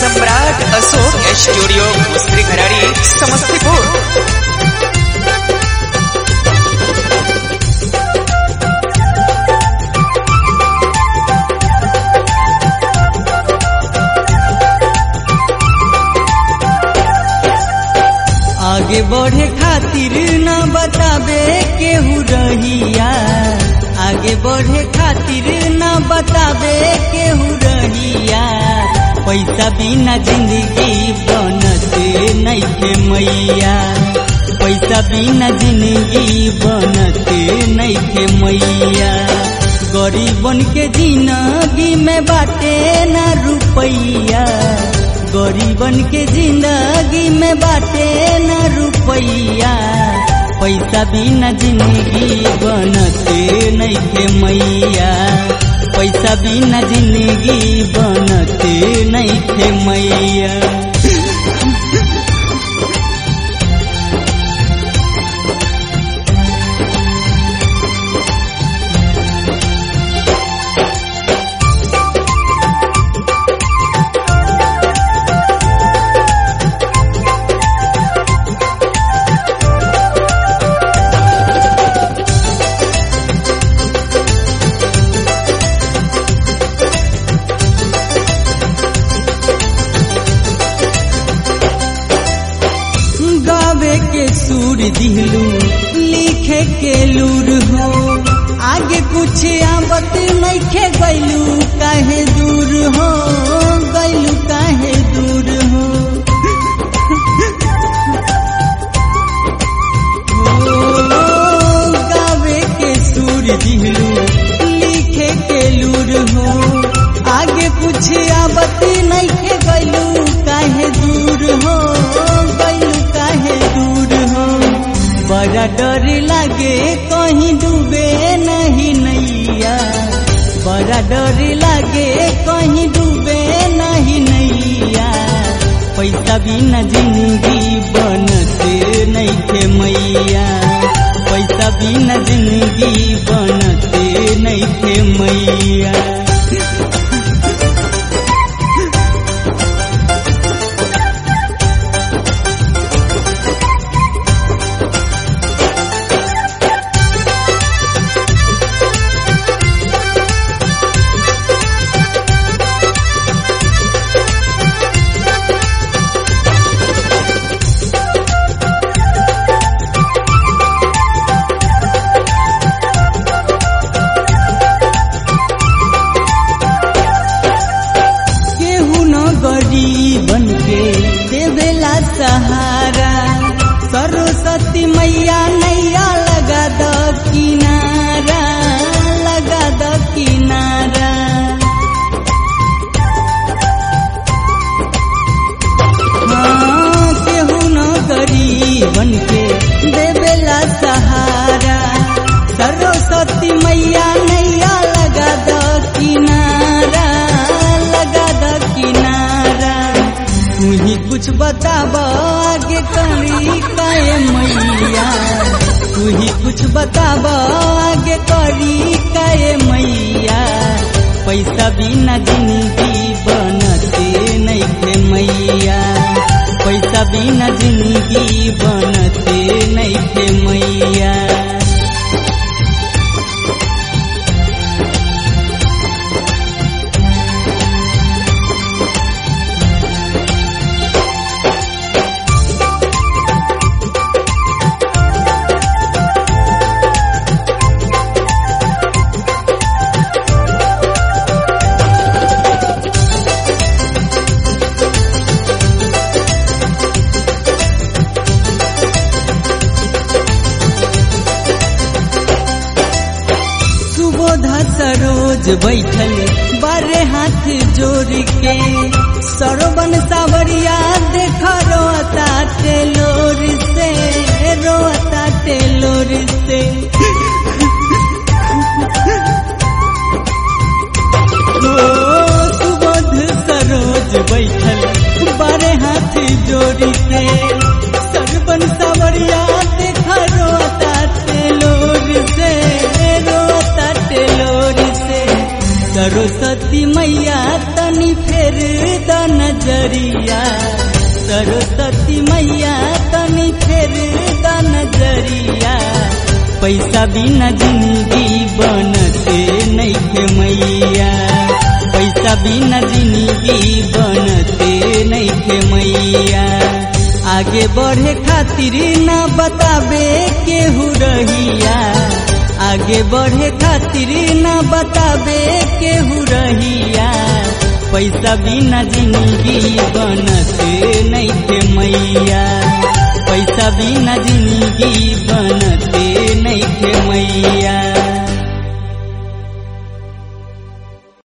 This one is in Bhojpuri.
सम्राट अशोक स्टूडियो मुस्त्री घराड़ी समस्तीपुर आगे बढ़े खातिर न बताबे केहू रहिया आगे बढ़े खातिर न बताबे केहू रहिया पैसा बिना जिंदगी बनते नैखे मैया पैसा बिना जिंदगी बनते नैखे मैया गरीबन के जिंदगी में बाटे ना रुपैया गरीबन के जिंदगी में बाटे न रुपैया पैसा बिना जिंदगी बनते नैखे मैया पैसा बिना जिंदगी बनते नैखे मैया गावे के सुर दिलू लिखे के लूर हो आगे कुछ आवत नइखे गैलू काहे दूर हो गैलू काहे दूर हो ओ, गावे के सुर दिलू लिखे के लूर हो आगे कुछ आवत नइखे गैलू काहे दूर हो गैलू काहे दूर हो बड़ा डर लागे कहीं डूबे नहीं नैया बड़ा डर लागे कहीं डूबे नहीं नैया पैसा बिना जिंदगी बनते नैखे मैया पैसा बिना जिंदगी बनते नैखे मैया केहू न गरीबन के देवेला सहारा सरस्वती मैया नैया लगा द किनारा लगा द किनारा हाँ, केहू न गरीबन के देवेला सहारा सरस्वती मैया नैया लगा द किनारा लगा द किनारा तू ही कुछ बताब आगे करी काए मैया तू ही कुछ बताब आगे करी काए मैया पैसा बिना जिंदगी बनते नैखे मैया पैसा बिना जिंदगी बनते नैखे मैया सुबोधा सरोज बैठल बारे हाथ जोड़ के सरवन सावरिया देख रोता टेलोर से रोता टेलोर से ओ सुबोध सरोज बैठल बारे हाथ जोड़ के सरवन सावरिया देख रोता टेलोर से रोता टेलोर से सरस्वती मैया तन तनी फेर द नजरिया सरस्वती मैया तनी फेर द नजरिया पैसा बिना जिंदगी बनते नैखे मैया पैसा बिना जिंदगी बनते नैखे मैया आगे बढ़े खातिर ना बताबे केहू रहिया आगे बढ़े खातिर ना बताबे केहू रहिया पैसा बिना जिंदगी बनते नैखे मैया पैसा बिना जिंदगी बनते नैखे मैया